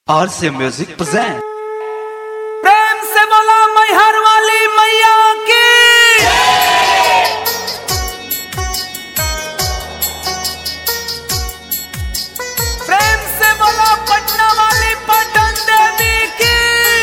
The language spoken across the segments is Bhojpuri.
RC Music present. प्रेम से बोला मैहर वाली मैया की प्रेम से बोला पटना वाली पटन देवी की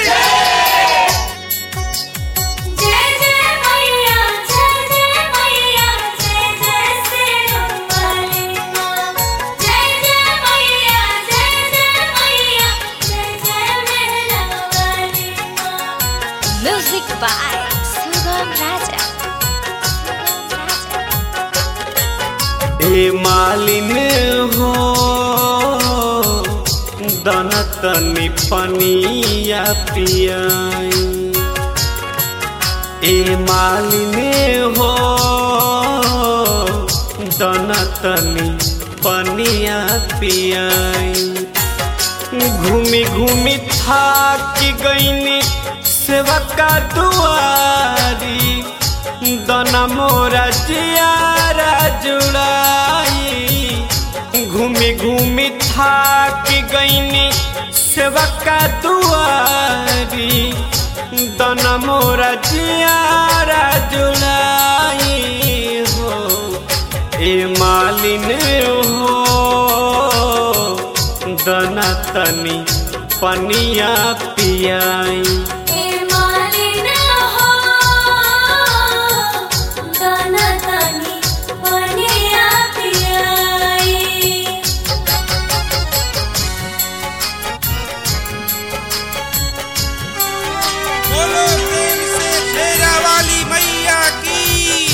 जय जय मैया जय जय मैया जय जय सिरुवाली माँ जय जय मैया जय जय मैया जय जय मेहरा वाली माँ म्यूजिक बाय सुगम राजा सुगम राजा ए मालिन हो दनतनी पनिया पियाई ए मालिन हो दनतनी पनिया पियाई घूमी घूमी थाक गईनी सेवका दुआरी दना मोरा जियारा जुड़ाई घूमी घूमी थाक गईनी सेवका दुआरी दना मोरा जियारा जुड़ाई हो ए मालिन हो दना तनी पनिया पियाई ए मालिन हो दाना तानी पनिया पियाई बोलो प्रेम से शेरा वाली मैया की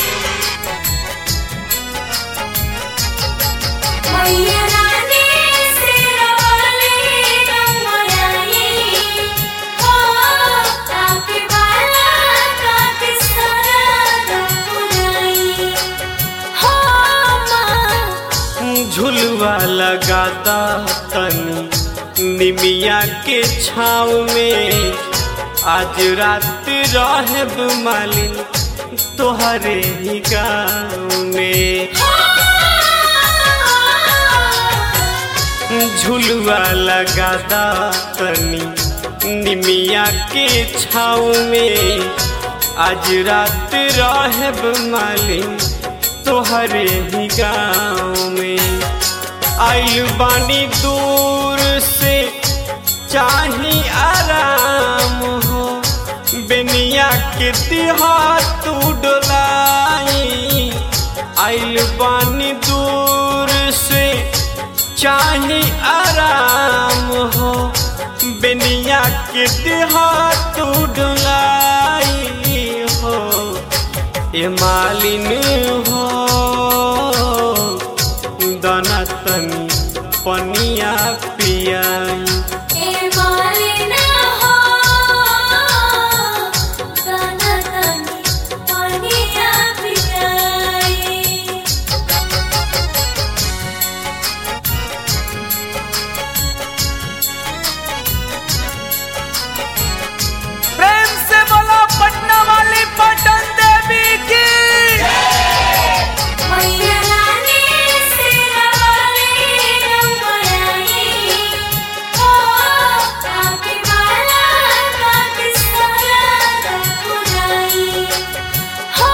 मैया रानी सिरवाली रंगमयाई हो ताके बाला ताके सारा रंगमयाई हो माँ झुलवा लगाता तनी निमिया के छाव में आज रात रहब मालिन तोहरे ही गाँव में झुलवा लगाता तनी निमिया के छाव में आज रात रहब मालिन तोहरे ही गाँव में आइल बानी दूर से चाही आराम हो बेनिया के तिहा तू डोलाई आइल बानी दूर से चाही आराम हो बेनिया के तिहा तू डोलाई हो ए मालिन हो दाना तनी पनिया पियाई ए मालिन हो दाना तानी पनिया पियाई प्रेम से बोला पटना वाली पटन देवी की मैया रानी सिरवाली रंगमयाई हो ताके बाला ताके सारा रंगमयाई हो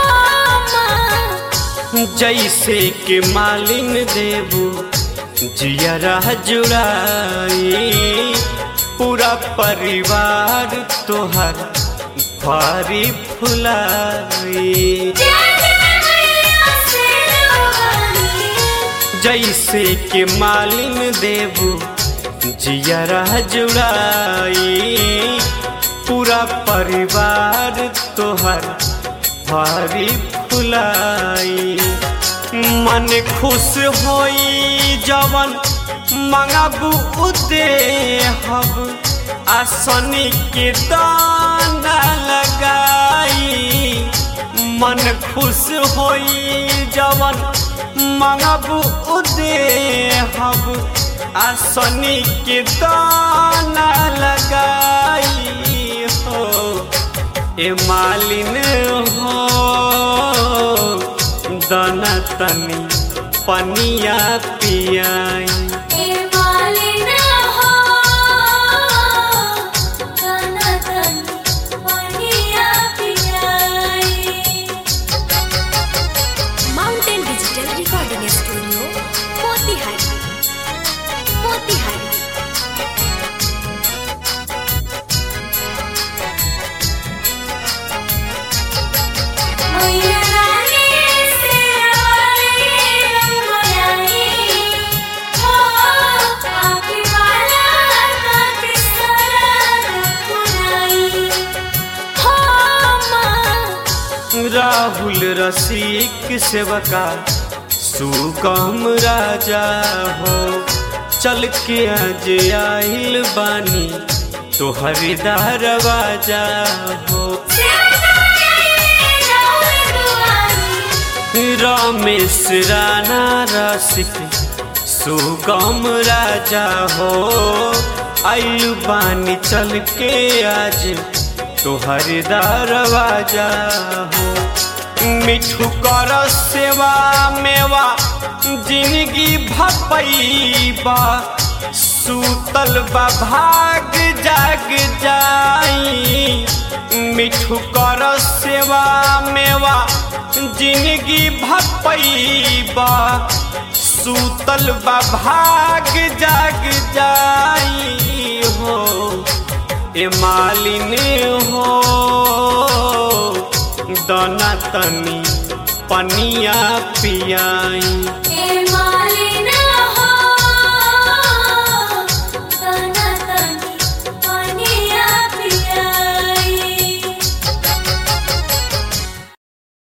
माँ जैसे के मालिन देबू जियरा जुड़ाई पूरा परिवार तोहर भारी फुलाई जय जय मैया सिरवाली जैसे के मालिन देबू जियरा जुड़ाई पूरा परिवार तोहर भारी फुलाई मन खुश होई जवन मंगबू उदे हब आसनी के दाना लगाई मन खुश होई जवन मंगबू उदे हब आसनी के दाना लगाई हो ए मालिन हो दाना तनी पनिया पियाई ए मालिन हो राहुल रसिक सेवका सुगम राजा हो चल के आज आइल बानी तोहर दरवाजा हो रमेश राणा रसिक सुगम राजा हो आइल बानी चल के आज तोहर दरवाजा हो मिठू कर सेवा मेवा जिंदगी भपैबा सूतल बा भाग जाग जाई मिठू कर सेवा मेवा जिंदगी भपैबा सूतल बा भाग जाग जाई हो ए मालिनी हो दना तनी पनिया पियाई ए माँ